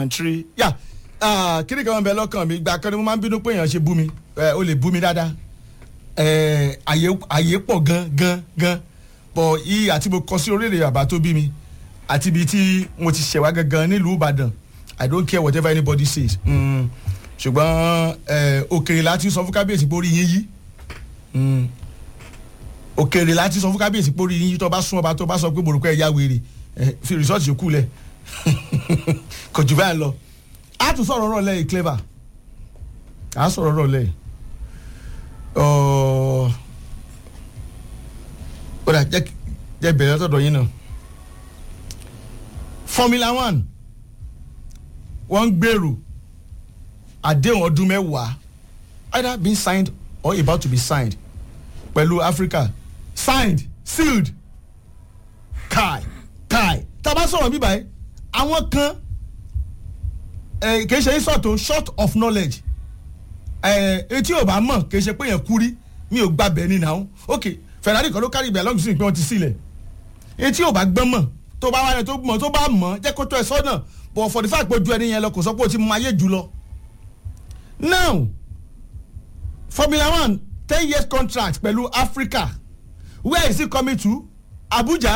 country yà kí ni kan wọn bẹ lọ́kàn mi gbà kan ni mo máa ń bínú pé èèyàn ṣe bú mi ẹ, o lè bú mi dáadáa ẹ, àyè àyè pọ̀ gan gan gan bọ̀ yìí àti mo kọ sí orílẹ̀ àbá tó bí mi àti ibi tí mo ti ṣẹ̀wá gangan nílùú Ìbàdàn I don't care whatever anybody says mm. ṣùgbọ́n ẹ, òkèèrè láti sọ fún kábíyèsí pé orí yín yí Mm. òkèèrè láti sọ fún kábíyèsí pé orí yín yí tó bá sún ọba tó bá sọ pé borúkọ ẹ̀ yá wèrè ẹ, fi rìsọ́ọ̀tì yòókù lẹ̀ kò jù báyìí lọ a tún sọ̀rọ̀ ọ̀rọ̀ lẹ́yìn clever a sọ̀rọ̀ ọ̀rọ̀ lẹ́yìn ọ̀ọ́ ó dà jẹ́ jẹ́ bẹ̀rẹ̀ látọ̀dọ̀ yín náà Formula One wọ́n ń gbèrò àdéhùn ọdún mẹ́wàá either being signed or about to be signed pẹ̀lú Africa signed sealed kai kai tá a bá sọ̀rọ̀ bíbá yìí àwọn kan eh, kì í ṣe ìsọ̀tò short of knowledge eh, etí ò bá mọ̀ kì í ṣe pé yẹn kú rí mi ò gba bẹ́ẹ̀ ni náà ok Ferrari kan ló kárí ibẹ̀ lọ́gùn sí pé wọ́n ti sílẹ̀ etí ò bá gbọ́n mọ̀ tó bá wáyé tó mọ̀ tó bá mọ̀ jẹ́ kó tó ẹ sọ́nà but for the fact pé ojú ẹni yẹn lọ kò sọ pé o ti mọ ayé jù lọ now Formula One ten years contract pẹ̀lú Africa where is it coming to Abuja